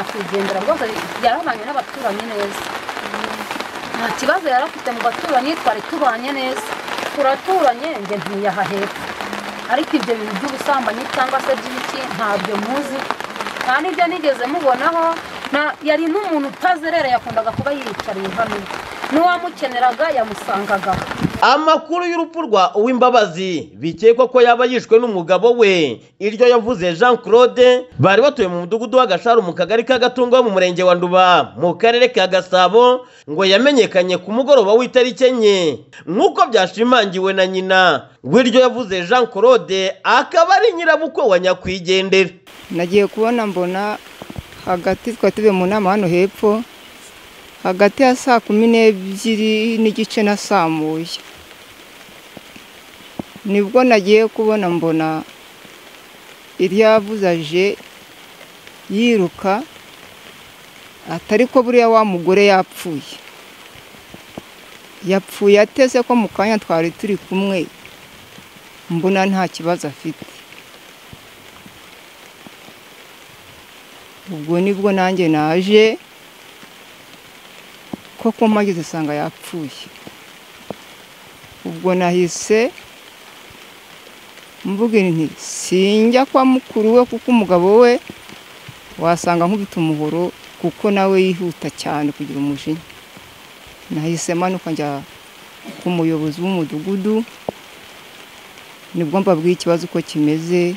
akigendera rwose yarabanye n'abaturanyi neza nta kibazo yari afite mu baturanyi twari tubanye neza turaturanye njye ntiyaha hepfo ariko ibyo bintu by'ubusambanyi cyangwa se by'ibiki ntabyo muzi nta n'ibyo nigeze mubonaho na- yari n'umuntu utazerera yakundaga kuba yiyicariye hano n'uwamukeneraga yamusangaga aho amakuru y'urupfu rwa uwimbabazi bikekwa ko yaba yishwe n'umugabo we iryo yavuze jean claude bari batuye mu mudugudu w'agasharu mu kagari ka gatungo ho mu murenge wa nduba mu karere ka gasabo ngo yamenyekanye ku mugoroba w'itariki enye nk'uko byashimangiwe na nyina w'iryo yavuze jean claude akaba ari nyirabukwe wa nyakwigendera nagiye kubona mbona hagati twari tuvuye mu nama hano hepfo hagati ya saa kumi n'ebyiri n'igice nasamuye nibwo nagiye kubona mbona iryavuze aje yiruka atari ko buriya wa mugore yapfuye yapfuye ateze ko mu kanya twari turi kumwe mbona nta kibazo afite ubwo nibwo nanjye naje koko mpageze usanga yapfuye ubwo nahise mvugira nti sinjya kwa mukuru we kuko umugabo we wasanga nkubita umuhoro kuko nawe yihuta cyane kugira umujinya nahise manuka njya ku muyobozi w'umudugudu nibwo mbabwiye ikibazo uko kimeze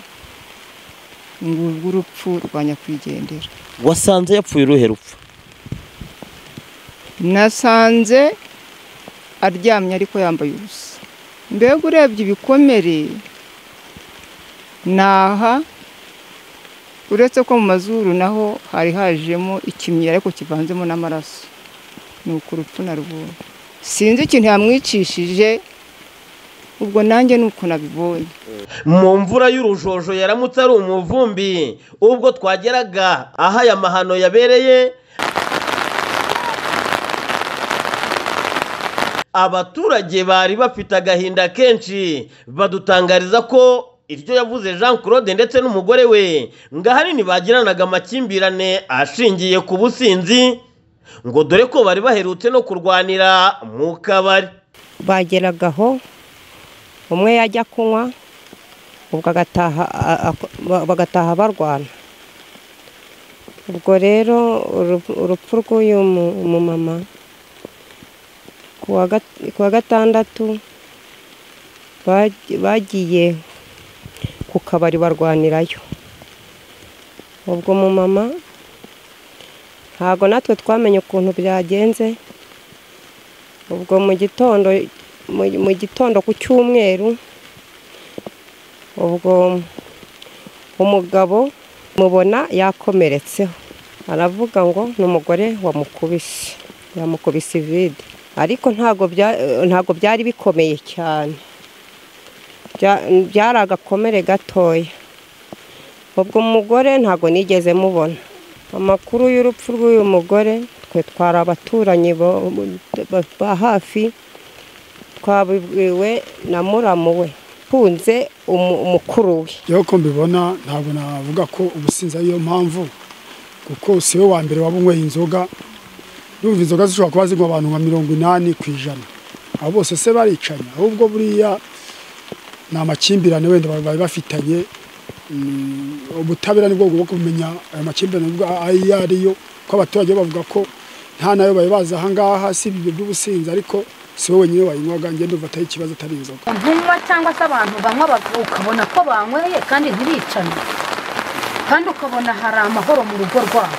ngurwo urupfu rwa nyakwigendera wasanze yapfuye uruhe rupfu nasanze aryamye ariko yambaye ubusa mbega urebye ibikomere naha uretse ko mu mazuru naho hari hajemo ikimyira ariko kivanzemo n'amaraso ni uku urupfu narubonye sinzi ikintu yamwicishije ubwo nanjye ni uko nabibonye mu mvura y'urujojo yaramutse ari umuvumbi ubwo twageraga aho aya mahano yabereye abaturage bari bafite agahinda kenshi badutangariza ko iryo yavuze jean claude ndetse n'umugore we ngo ahanini bagiranaga amakimbirane ashingiye ku businzi ngo dore ko bari baherutse no kurwanira mu kabari bageraga aho umwe yajya kunywa ubwo agataha a- ako- ba- bagataha barwana ubwo rero uru- urupfu rw'uyu mu- mumama ku wa gat- ku wa gatandatu baj- bagiye ku kabari barwanirayo ubwo mumama ntabwo natwe twamenye ukuntu byagenze ubwo mu gitondo mu- mu gitondo ku cyumweru ubwo umugabo mubona yakomeretseho aravuga ngo ni umugore wamukubise yamukubise ivide ariko ntabwo bya- ntabwo byari bikomeye cyane Bya- byari agakomere gatoya ubwo umugore ntabwo nigeze mubona amakuru y'urupfu rw'uyu mugore twe twari abaturanyi bo- ba- ba hafi twabibwiwe na muramu we ukunze umu- umukuru we yewe ko mbibona ntabwo navuga ko ubusinzi ariyo mpamvu kuko si we wa mbere waba unyweye inzoga yumva inzoga zishobora kuba zinywa abantu nka mirongo inani ku ijana abo bose se baricanya ahubwo buriya ni amakimbirane wenda bari bari bafitanye Mm, ubutabera nibwo bugomba kumenya ayo makimbirane ubwo ayo ariyo ko abaturage bo bavuga ko nta nayo bari bazi ahangaha si ibyo by'ubusinzi ariko si we wenyine wayinywaga ngende uva atari ikibazo atari inzoga ntunywa cyangwa se abantu banywa bak- ukabona ko banyweye kandi ntibicane kandi ukabona hari amahoro mu rugo rwabo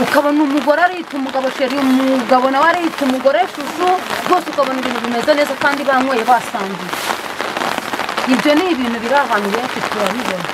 ukabona umugore arita umugabo sheri umugabo nawe arita umugore shushu rwose ukabona ibintu bimeze neza kandi banyweye basangiye ibyo ni ibintu biri ahantu benshi turabibona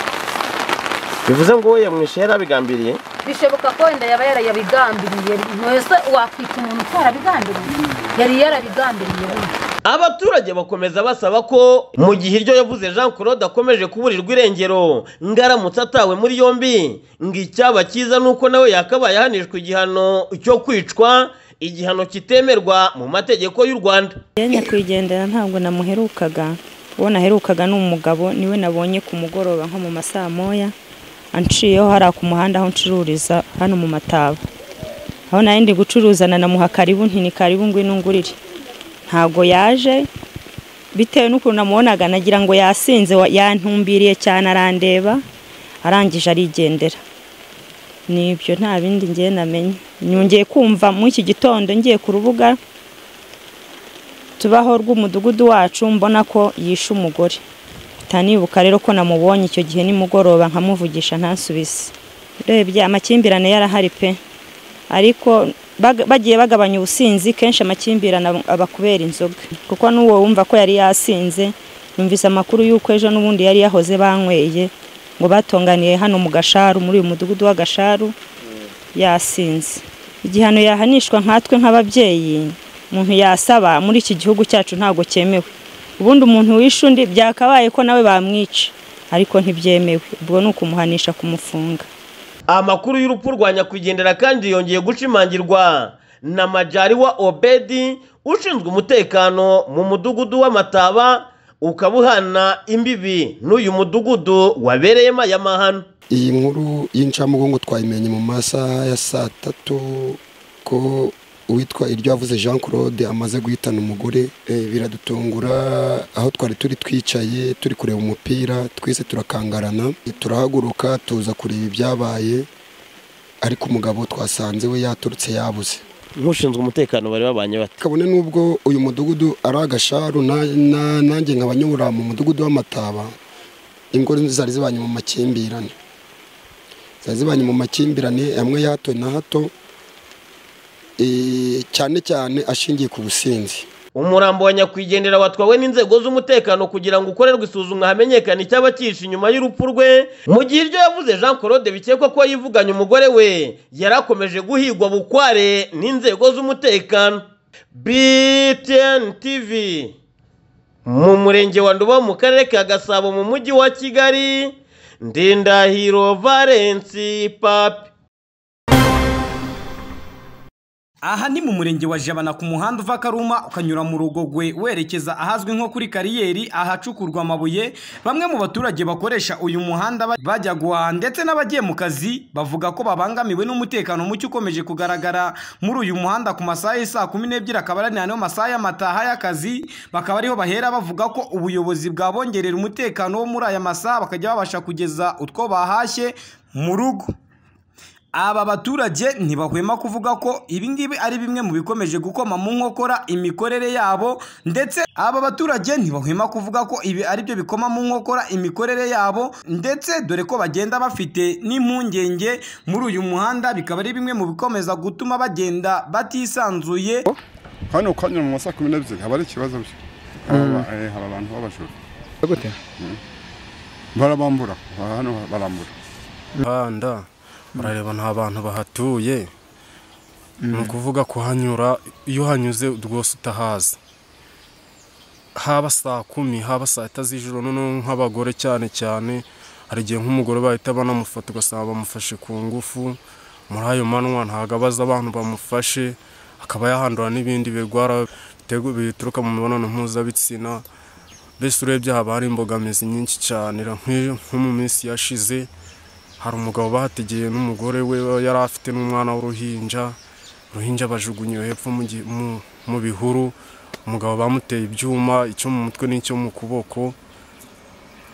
bivuze ngo we yamwishe yari abigambiriye bishoboka ko wenda yaba yarayabigambiriye mwese wakwita umuntu utarabigambiriye yari yarabigambiriye wenda abaturage bakomeza basaba ko mu gihe iryo yavuze jean claude akomeje kuburirwa irengero ngo aramutse atawe muri yombi ngo icyaba cyiza ni uko nawe yakabaye ahanishwa igihano cyo kwicwa igihano kitemerwa mu mategeko y'u rwanda njya kwigendera ntabwo namuherukaga uwo naherukaga ni umugabo niwe nabonye ku mugoroba nko mu masaa moya anciyeho hariya ku muhanda aho ncururiza hano mu mataba aho nari ndi gucuruza na namuha karibu nti ni karibu ngwino ngurire ntabwo yaje bitewe n'ukuntu namubonaga nagira ngo yasinze wa- yantumbiriye cyane arandeba arangije arigendera nibyo nta bindi ngiye namenye nyongeye kumva muri iki gitondo ngiye ku rubuga tubaho rw'umudugudu wacu mbona ko yishe umugore utanibuka rero ko namubonye icyo gihe nimugoroba nkamuvugisha ntasubize urebye amakimbirane yarahari pe ariko bag- bagiye bagabanya ubusinzi kenshi amakimbirane aba- aba kubera inzoga kuko n'uwo wumva ko yari yasinze yumvise amakuru y'uko ejo n'ubundi yari yahoze banyweye ngo batonganiye hano mu gasharu muri uyu mudugudu w'agasharu yasinze igihano yahanishwa nkatwe nk'ababyeyi umuntu yasaba muri iki gihugu cyacu ntabwo cyemewe ubundi umuntu wishe undi byakabaye ko nawe bamwica ariko ntibyemewe ubwo ni ukumuhanisha kumufunga amakuru y'urupfu rwa nyakwigendera kandi yongeye gushimangirwa na majari wa obedi ushinzwe umutekano mu mudugudu w'amataba ukaba uhana imbibi n'uyu mudugudu wabereyemo aya mahano iyi nkuru y'incamugongo twayimenye mu masaha ya saa tatu ko uwitwa iryo yavuze jean claude amaze guhitana umugore Eh, biradutungura aho twari turi twicaye turi kureba umupira twese turakangarana turahaguruka tuza kureba ibyabaye ariko umugabo twasanze we yaturutse yabuze n'ushinzwe umutekano bari babanye bate kabone n'ubwo uyu mudugudu ari agasharu na- na- nanjye nkaba nyobora mu mudugudu w'amataba ingo zari zibanye mu makimbirane zari zibanye mu makimbirane amwe ya hato na hato eh, cyane cyane ashingiye ku businzi umurambo wa nyakwigendera watwawe n'inzego z'umutekano kugira ngo ukorerwe isuzumwa hamenyekane icyaba cyihishe inyuma y'urupfu rwe mu gihe iryo yavuze jean claude bikekwa ko yivuganye umugore we yari akomeje guhigwa bukware n'inzego z'umutekano btn tv mu murenge wa nduba mu karere ka gasabo mu mujyi wa kigali ndindahiro valensi papi Aha ni mu murenge wa Jabana ku muhanda uva Karuma ukanyura mu Rugogwe werekeza ahazwi nko kuri kariyeri ahacukurwa amabuye bamwe mu baturage bakoresha uyu muhanda ba- bajya guhaha ndetse n'abagiye mu kazi bavuga ko babangamiwe n'umutekano muke ukomeje kugaragara muri uyu muhanda ku masaha y'isaa kumi n'ebyiri akaba ari nayo masaha y'amataha y'akazi bakaba ariho bahera bavuga ko ubuyobozi bwabongerera umutekano wo muri aya masaha bakajya babasha kugeza utwo bahashye mu rugo aba baturage ntibahwema kuvuga ko ibingibi ari bimwe mu bikomeje gukoma mu nkokora imikorere yabo ndetse aba baturage ntibahwema kuvuga ko ibi ari byo bikoma mu nkokora imikorere yabo ndetse dore ko bagenda bafite n'impungenge muri uyu muhanda bikaba ari bimwe mu bikomeza gutuma bagenda batisanzuye hano ukanyura mu masaha kumi n'ebyiri haba ari ikibazo byo haba eh, haba abantu b'abajura gute barabambura aha hano barambura handa barareba nta bantu bahatuye ni ukuvuga kuhanyura iyo uhanyuze rwose utahazi haba saa kumi haba saa tatu z'ijoro noneho nk'abagore cyane cyane hari igihe nk'umugore bahita banamufata ugasanga bamufashe ku ngufu muri ayo manywa ntabwo abaza abantu bamufashe akaba yahandura n'ibindi birwara bitegu- bituruka mu mibonano mpuzabitsina mbese urebye haba hari imbogamizi nyinshi cyane nk'iyo- nko mu minsi yashize hari umugabo bahategeye n'umugore we yari afite n'umwana w'uruhinja uruhinja bajugunyiwe hepfo mu gi- mu- mu bihuru umugabo bamuteye ibyuma icyo mu mutwe n'icyo mu kuboko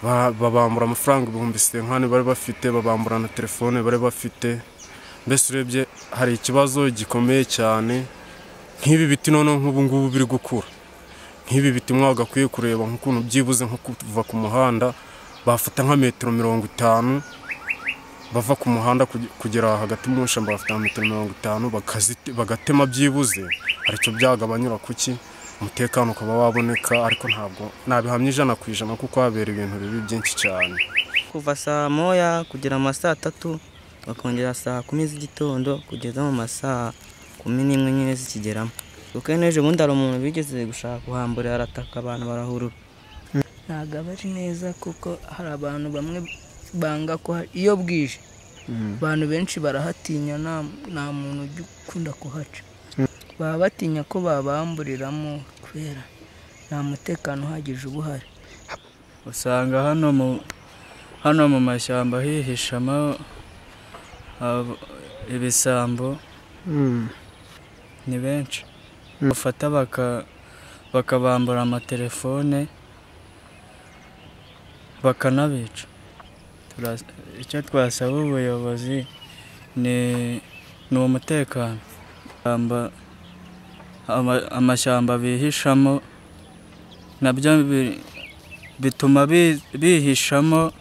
Ba- babambura amafaranga ibihumbi senkani bari bafite babambura na telefone bari bafite mbese urebye hari ikibazo gikomeye cyane nk'ibi biti noneho nk'ubu ngubu biri gukura nk'ibi biti mwe gakwiye kureba nk'ukuntu byibuze nko kuva ku muhanda bafata nka metero mirongo itanu bava ku muhanda kuge- kugera hagati mu ishyamba bafite nka metero mirongo itanu bakazite- bagatema byibuze aricyo byagabanyura kuki umutekano ukaba waboneka ariko ntabwo nabihamya ijana ku ijana kuko habera ibintu bibi byinshi cyane kuva saa moya kugera mu masaa atatu bakongera saa kumi z'igitondo kugeza mu masaa kumi n'imwe nyine zikigeramo kuko n'ejo bundi hari umuntu bigeze gushaka guhambura arataka abantu barahurura ntabwo aba ari neza kuko hari abantu bamwe banga ko hari- iyo bwije abantu benshi barahatinya nta- nta muntu ujya ukunda kuhaca baba batinya ko babamburiramo kubera nta mutekano uhagije uba uhari usanga hano mu hano mu mashyamba hihishamo abo- ibisambo ni benshi bafata baka- bakabambura amatelefone bakanabica Turas- icyo twasaba ubuyobozi ni ni umutekano Amba- ama- amashyamba bihishamo nabyo bi- bituma bi- bihishamo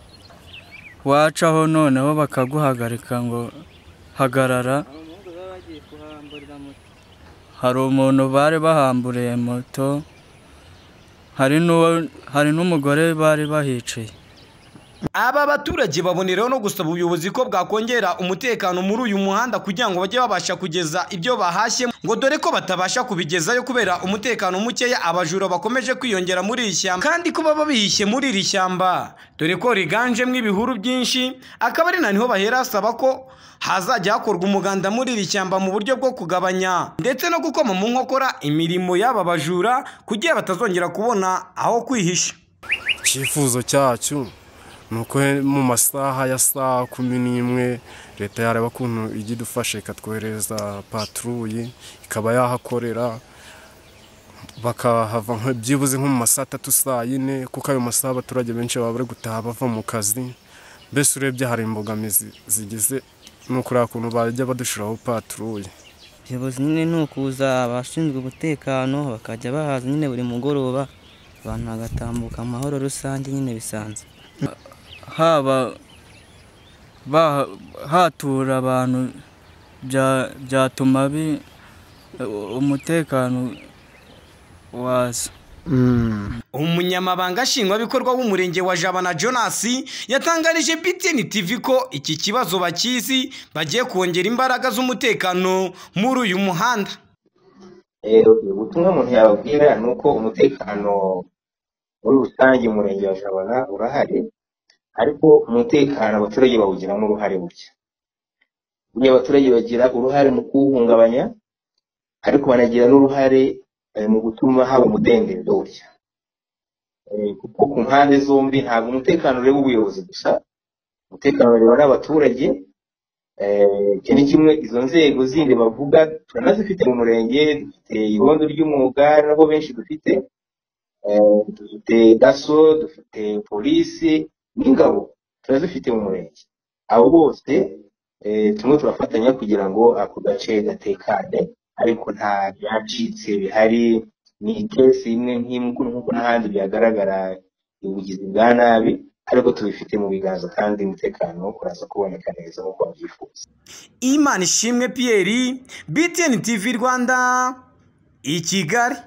wacaho noneho bakaguhagarika ngo hagarara hari umuntu bari bahamburiye moto hari n'uwo hari n'umugore bari bahiciye Aba baturage baboneraho no gusaba ubuyobozi ko bwakongera umutekano muri uyu muhanda kugira ngo bajye babasha kugeza ibyo bahashye ngo dore ko batabasha kubigezayo kubera umutekano mukeya abajura bakomeje kwiyongera muri iri shyamba kandi ko baba bihishe muri iri shyamba dore ko riganjemo ibihuru byinshi akaba ari na niho bahera asaba ko hazajya hakorwa umuganda muri iri shyamba mu buryo bwo kugabanya ndetse no gukoma mu nkokora imirimo y'aba bajura kugira batazongera kubona aho kwihisha icyifuzo cyacu ni uko mu masaha ya saa kumi n'imwe leta yareba ukuntu ijya idufasha ikatwohereza paturuye ikaba yahakorera bakahava nka- byibuze nko mu masaha atatu saa yine kuko ayo masaha abaturage benshi baba bari gutaha bava mu kazi mbese urebye hari imbogamizi zigize ni ukuriya kuntu bajya badushyiraho paturuye ubuyobozi nyine ni ukuza abashinzwe umutekano bakajya bahaza nyine buri mugoroba abantu bagatambuka mu mahoro rusange nyine bisanzwe haba ba- hatura abantu bya- byatuma bi- umutekano waza umunyamabanga nshingwabikorwa w'umurenge wa jabana jonas yatangarije btn tv ko iki kibazo bakizi bagiye kongera imbaraga z'umutekano muri uyu muhanda ubutumwa umuntu yababwira ni uko umutekano muri rusange mu murenge wa jabana urahari ariko umutekano abaturage bawugiramo uruhare buke buriya abaturage bagira uruhare mu kuwuhungabanya ariko banagira n'uruhare eh, mu gutuma haba umudendezo burya Eh, kuko ku mpande zombi ntabwo umutekano ureba ubuyobozi gusa umutekano ureba n'abaturage Eh, iki ni kimwe izo nzego zindi bavuga turanazifite mu murenge dufite irondo ry'umwuga nabo benshi dufite Eh, dufite daso dufite polisi n'ingabo turazifite mu murenge abo bose eh, turimo turafatanya kugira ngo ako gace gatekane ariko nta byacitse bihari ni ikesi imwe nk'imwe nk'uko n'ahandi byagaragara ubugizi bwa nabi ariko tubifite mu biganza kandi umutekano uraza kuboneka neza nk'uko babyifuza imana ishimwe pierre btn tv rwanda i kigali